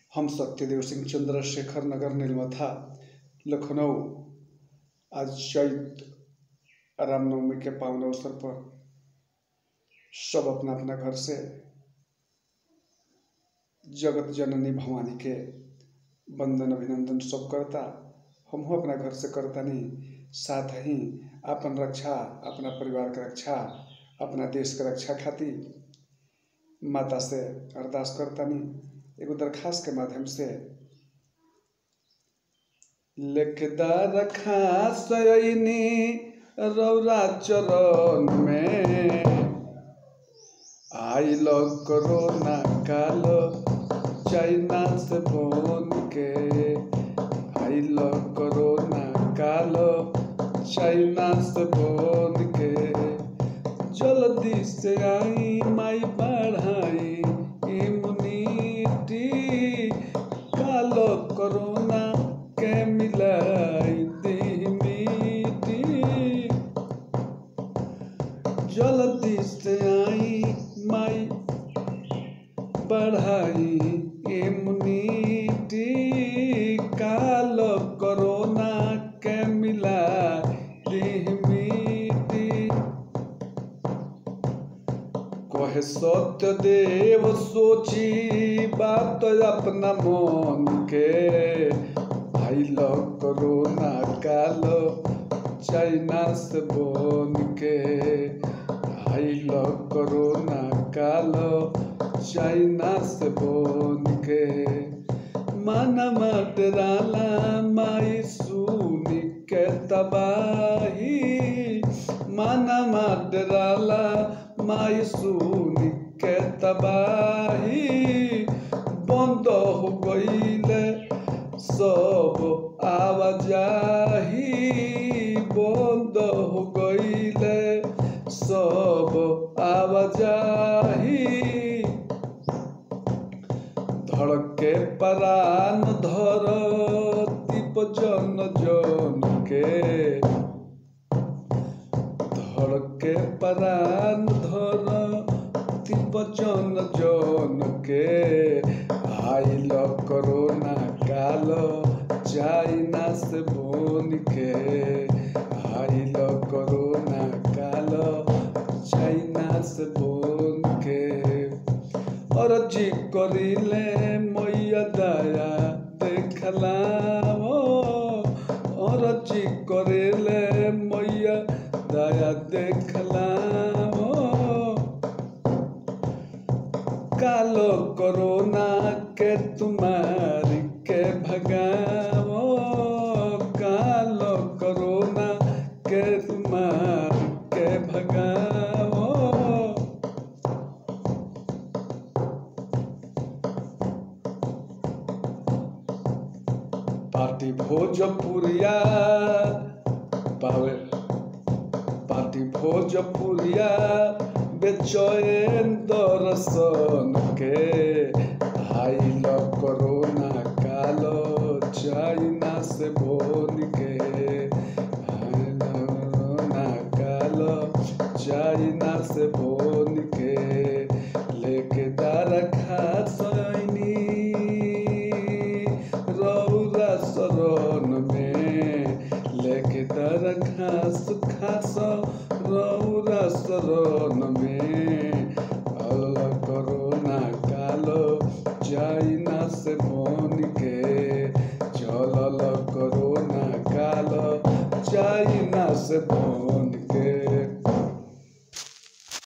हम सत्यदेव सिंह चंद्रशेखर नगर नीलमथा लखनऊ आज चैत रामनवमी के पावन अवसर पर सब अपना अपना घर से जगत जननी भवानी के वंदन अभिनंदन सब करता हमहू अपना घर से करतानी साथ ही अपन रक्षा अपना परिवार के रक्षा अपना देश के रक्षा खातिर माता से अरदास करतानी एगो दरखास्त के माध्यम से लेखदार खास अइनी रौरा चरण में आइल कोरोना काल चाइना से बोन के आइल कोरोना काल चाइना से बोन के जल्दी से आई माई बढ़ाई इम्यूनिटी कालो कोरोना के मिलाई दी मिटी जल्दी से आई माई बढ़ाई इम्यूनिटी कालो कोरोना के मिलाई दी मिटी कहे सत्य देव सोची बात अपना मन के आइल कोरोना काल चाइना से बोन के आइल कोरोना काल चाइना से बोन के मानमा डराला माई सुनी के तबाही मानमा डराला माई सुनी के तबाही बंद हो गईले सब आवाजाही बंद हो गईले सब आवाजाही धड़के परान धरती जन जन के धड़के परान धरती जन जन के आइल कोरोना काल चाइना से बोन के आइल कोरोना काल चाइना से बोन के अरजी करिले मैया दया देखला अरजी करिले मैया दया देखला कालो कोरोना के तुम्हारी के भगाओ कालो कोरोना के तुम्हारी के भगाओ पार्टी भोजपुरिया पावे पार्टी भोजपुरिया बेचैन दर्शन के आइल कोरोना काल चाइना से बोन के आइल कोरोना काल चाइना से बोन के लेके दार खासैनी रौरा शरण में लेके दर खास खास रौरा शरण में अल कोरोना कालो चाइना से बोन के चलल कोरोना कालो चाइना से बोन